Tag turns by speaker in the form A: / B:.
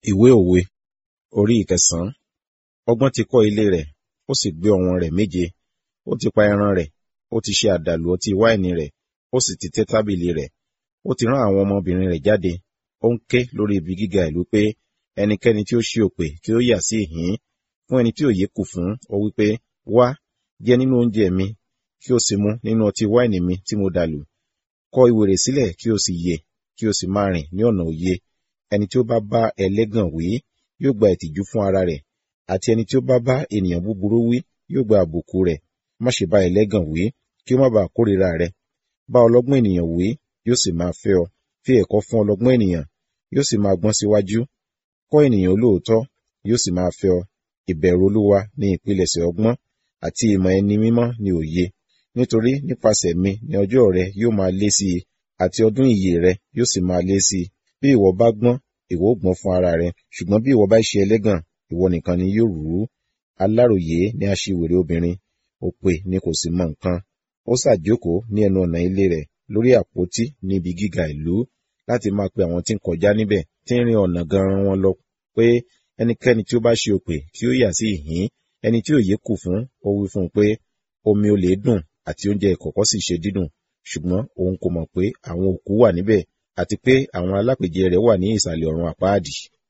A: Ìwé òwe orí ìkẹsàn-án. Ọgbọ́n ti kọ́ ilé rẹ̀, ó sì gbé ọ̀wọ̀n rẹ̀ méje. Ó ti pa ẹran rẹ̀, ó ti ṣe àdàlù ọtí wáìnì rẹ̀, ó sì ti tẹ́ tábìlì rẹ̀. Ó ti rán àwọn ọmọbìnrin rẹ̀ jáde. Ó ń ké lórí ibi gíga ìlú pé, ẹnikẹ́ni tí ó ṣí òpè kí ó yà sí ìhín. Fún ẹni tí òye kù fún, ó wí pé, wá, jẹ nínú oúnjẹ mi, kí o sì mu nínú ọtí wáìnì mi tí mo dàlù. Kọ ìwèrè sílẹ̀ kí o sì yè, kí o sì máa rìn ní ọ̀nà òye. Ẹni tí ó bá bá ẹlẹ́gàn wí, yóò gba ìtìjú fún ara rẹ̀, àti ẹni tí ó bá bá ènìyàn búburú wí, yóò gba àbùkù rẹ̀. Má ṣe bá ẹlẹ́gàn wí, kí ó má baà kórìíra rẹ. Bá ọlọ́gbọ́n ènìyàn wí, yóò sì máa fẹ́ ọ. Fi ẹ̀kọ́ fún ọlọ́gbọ́n ènìyàn, yóò sì máa gbọ́n síwájú. Kọ́ ènìyàn olóòótọ́, yóò sì máa fẹ́ ọ. Ìbẹ̀rù Olúwa ni ìpilẹ̀ṣẹ̀ ọgbọ́n, àti ìmọ̀ ẹni mímọ́ ni òye. Nítorí nípasẹ̀ mi ni ọjọ́ rẹ yóò máa lé sí i, àti ọdún ìyè rẹ yóò sì máa lé sí i. Bí ìwọ bá gbọ́n, ìwọ ó gbọ́n fún ara rẹ, ṣùgbọ́n bí ìwọ bá ṣe ẹlẹ́gàn, ìwọ nìkan ni yóò rú. Aláròyé ni aṣiwèrè obìnrin, òpè ni kò sì mọ nǹkan. Ó sàjókòó ní ẹnu ọ̀nà ilé rẹ̀ lórí àpótí ní ibi gíga ìlú, láti máa pe àwọn tí ń kọjá níbẹ̀, tí ń rin ọ̀nà gan-an wọn lọ, pé ẹnikẹ́ni tí ó bá ṣe òpè kí ó yà sí ìhín. Ẹni tí òye kù fún, ó wí fún un pé, omi olè dùn àti oúnjẹ ìkọ̀kọ̀ sì ṣe dídùn, ṣùgbọ́n òun kò mọ̀ pé àwọn òkú wà níbẹ̀, àti pé àwọn alápèjẹ rẹ̀ wà ní ìsàlẹ̀ ọ̀run àpáàdì.